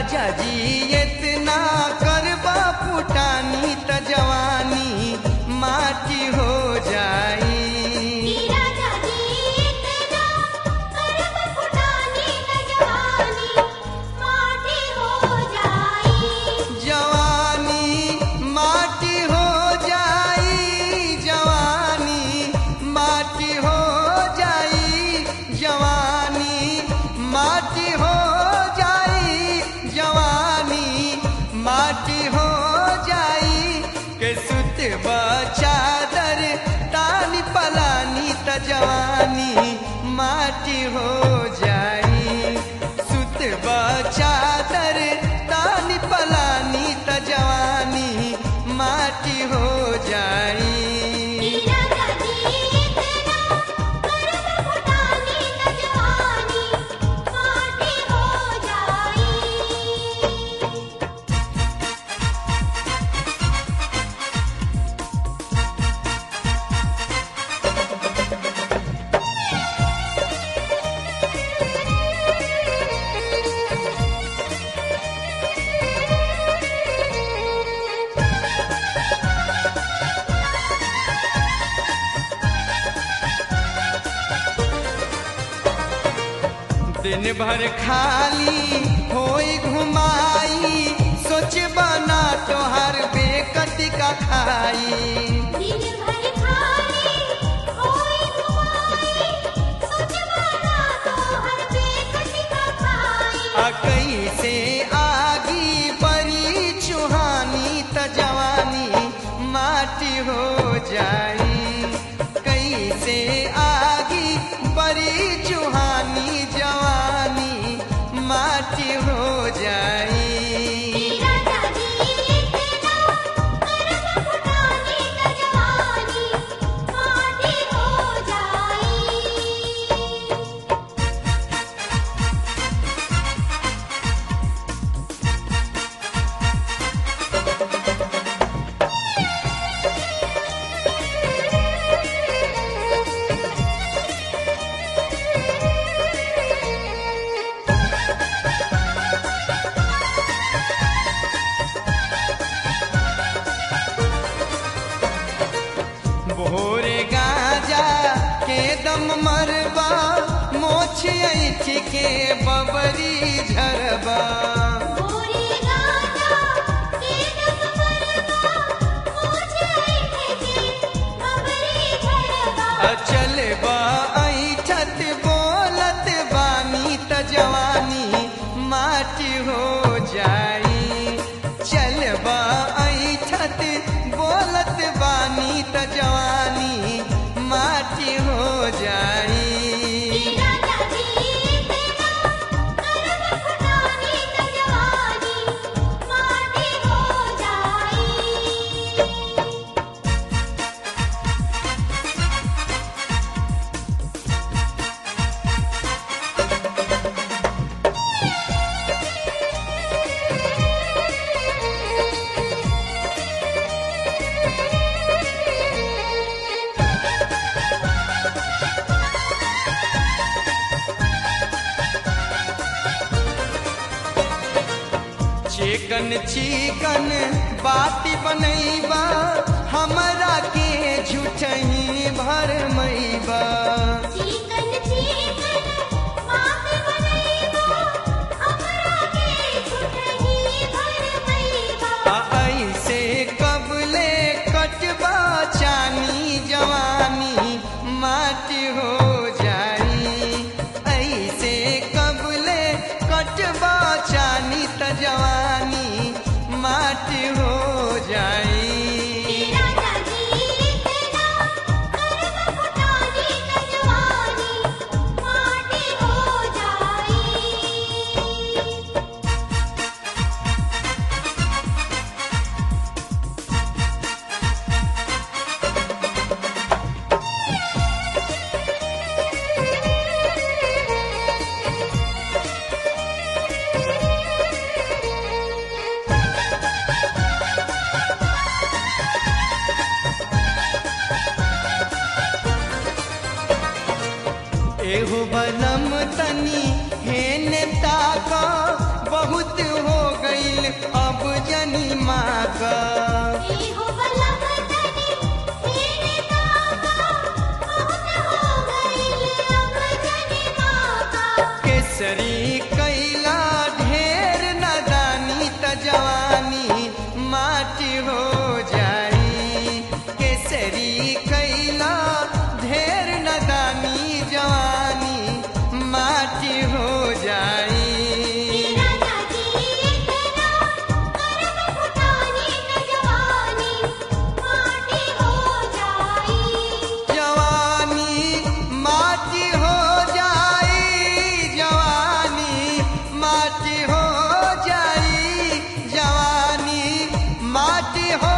राजा जी इतना करबा फुटानी त जवानी माटी हो जाई राजा जी इतना करब फुटानी न जवानी माटी हो जाई जवानी माटी हो जाई जवानी माटी हो जाई जवानी माटी हो जाई जवानी माटी हो जाई के सुत चादर तानी पलानी त जवानी माटी हो जाई सुत चादर तानी पलानी त जवानी माटी हो जाई राजा जी इतना करब फुटानी न जवानी माटी हो जाई दिन भर खाली होई घुमाई सोच बना तोहर बेकत का खाई दिन भर खाली होई घुमाई सोच बना तो हर बेकत का खाई आ कैसे आगी बड़ी चुहानी त जवानी माटी हो जाई कैसे आगी बड़ी चुहानी जवानी माटी हो जाई राजा जी इतना करब फुटानी न जवानी माटी हो जाई भोरे गाजा के दम मरबा मोछ ऐठ के बबरी झरबा गोरी गाजा के दम मरबा मुझे के बबरी झरबा अचल बा ऐठत बोलत बानी त जवानी माटी हो जाई चल बा ऐठत बोलत बानी त जवानी माटी हो जाई राजा जी इतना करब फुटानी न जवानी माटी हो जाई चिकन चिकन बाती बनैबा हमरा के झूठही भरमैबा चिकन चिकन बात बनैबा हमरा के छुटही भरमैबा आ ऐसे कबले कटबा चानी जवानी माटी हो जाई ऐसे कबले कटबा चानी त जवानी माटी हो जाई माटी हो